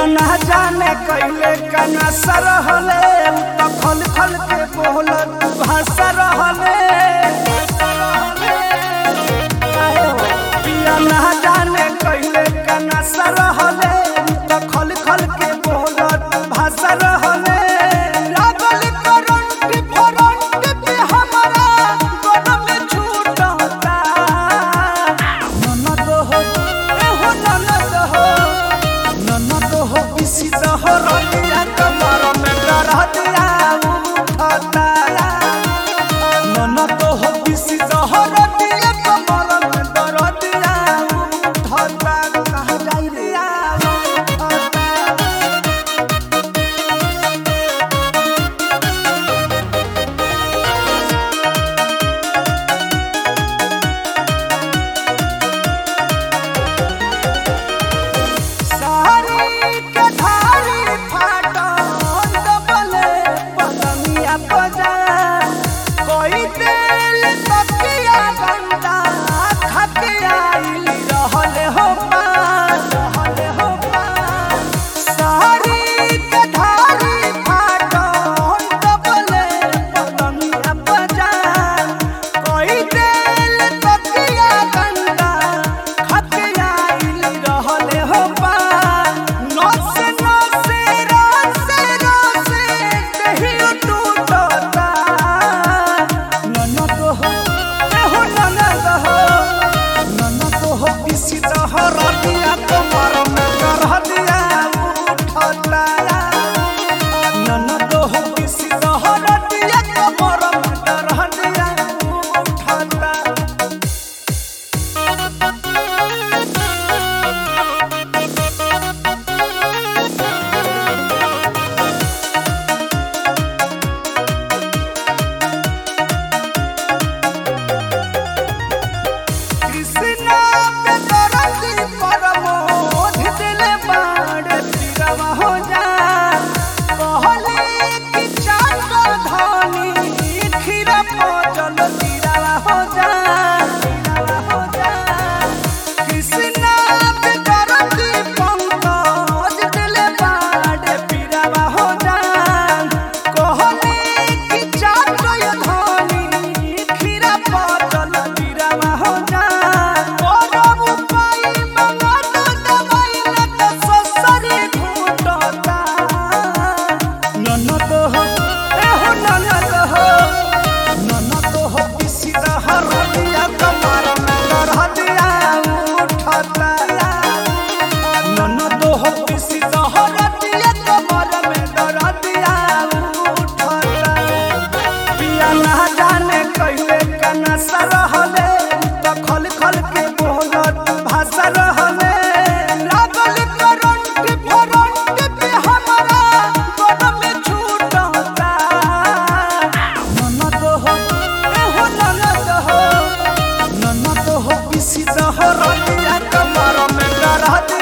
ना जाने कैले कना सरहले त खल खल के बोलत भाषा रहले पिया ना जाने कैले कना सरहले त खल खल के बोलत भाषा रहले लागल करंट फरंट पे हमारा गन में छूटता ननद हो एहो ननद हो ननद हो इसी दहरतिया कमर में डरतिया उठता ननद हो इसी दहरतिया कमर में डरतिया उठता कहाँ जाई रे उठता सारी के धारी फाटो दबले पतंगिया बजा कोई तेल तकिया गंदा खके आइल रहले हो पार रहले हो पार सारी के धारी फाटो दबले पतंगिया बजा कोई तेल तकिया गंदा खके आइल रहले हो पार नसे नसे रसे रसे कहियो टूटता ननद हो एहो ननद हो ननद हो इसी दहर दिया कमर में करह दिया उठता ननद हो इसी दहर दिया कमर में करह दिया उठता कृष्णा पे दरदी परमोध दिले बाड़ तिरवा हो जा कहले कि चाकर धनी खीरा पचल तिरवा हो जा तिरवा हो जा कृष्णा पे दरदी पंकज दिले बाड़ तिरवा हो जा कहले कि चाकर धनी खीरा पचल तिरवा हो जा करब उपाय मंगत दवाई लत ससरी घुटता ननद हो एहो ननद हो ननद हो इसी दहर दिया कमर में डरह दिया उठता ननद हो इसी दहर दिया कमर में डरह दिया उठता पिया ना जाने कैले कना सरहले त खल खल के बोलत भाषा रहले लागल करंट फरंट पे हमारा गन में छूटता ननद हो एहो ननद हो ननद हो इसी दहर दिया कमर में डरह